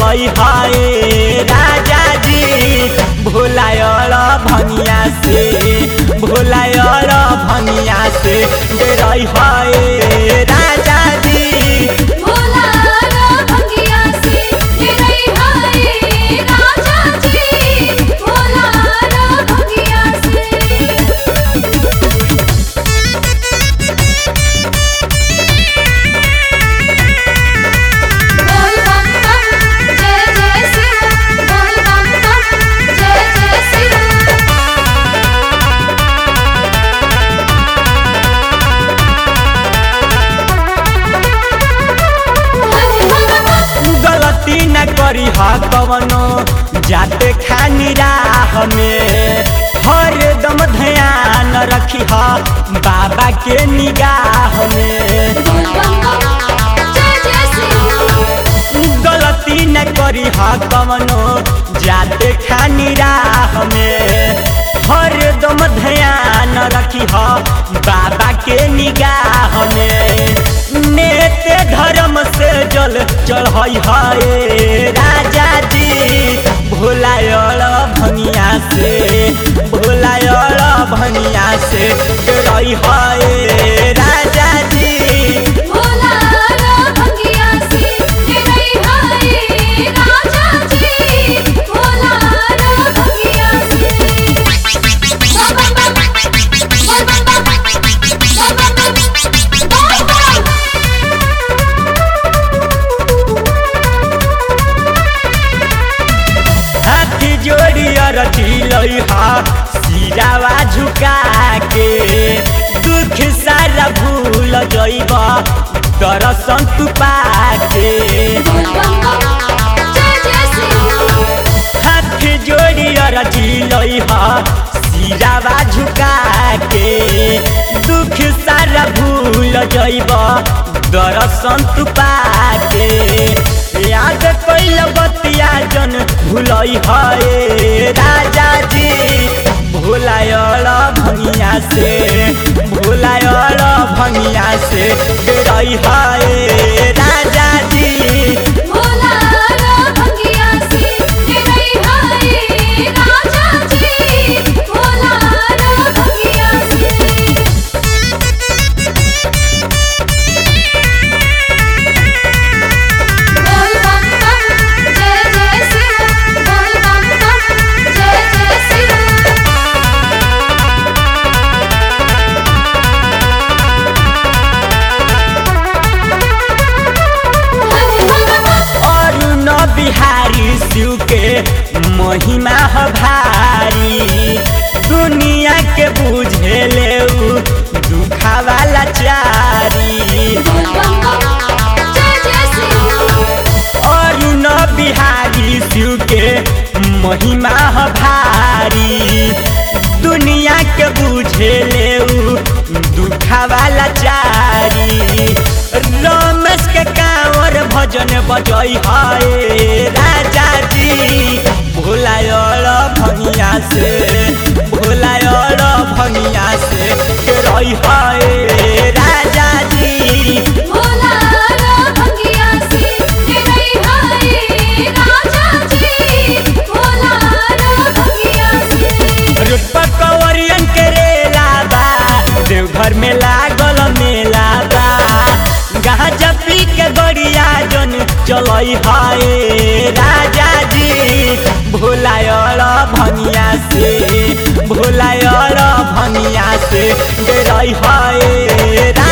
रही है राजा जी भोलायल भनिया से भोलायल भनिया से दे रही है राजा जी भोला रा भंगिया से दे रही हाय राजा जी भोला रा भंगिया से बोल बम बम जय जय शिव बोल बम बम जय जय शिव हरि हरि गलती न करी हा कवनो जाते खानी राह में हर दम ध्यान रखी हा बाबा के निगाह में बोल बम बम जय जय शिव गलती न करी हा कवनो जाते खानी राह में हर दम ध्यान रखी हा बाबा के निगाह में नेते धर्म से जल चढ़ई है राजा जी भोलायल भनिया से भोलायल भनिया से रही है राजा जी भोला रा भंगिया से दे रही हाय राजा जी भोला रा भंगिया से बोल बम बम बोल बम बम बोल बम बम बोल बम हाथी जोड़ी अरठी लइहा सिरावा झुका के दुख सारा भूल जइब दर्शन तू पाके बोल बम बम जय जय शिव हाथी जोड़ी अरठी लइहा सिरावा झुका के दुख सारा भूल जइब दर्शन तू पाके याद कैल बतिया जन भूलई है राजा जी भोलायल भंगिया से भोलायल भंगिया से रही है राजा जी भोला रा भंगिया से दे रही हाय राजा जी भोला रा भंगिया से बोल बम बम जय जय शिव बोल बम बम जय जय शिव हरि हरि और न बिहारी शिव के महिमा ह भारी दुनिया के बुझे ले दुखा वाला चारी बोल बम बम जय जय शिव और न बिहारी शिव के महिमा ह भारी दुनिया के बुझे ले दुखा वाला चारी रमेश के कांवर भजन बजई है राजा जी भोलायल भंगिया से भोलायल भंगिया से रही है राजा जी भोला रा भंगिया से दे रही हाय राजा जी भोला रा भंगिया से रुपा कवरियन के रेला बा देवघर में लागल मेला बा गांजा पी के गड़िया जन चलई है राजा जी भोलायल भनिया से भोलायल भनिया से डरई है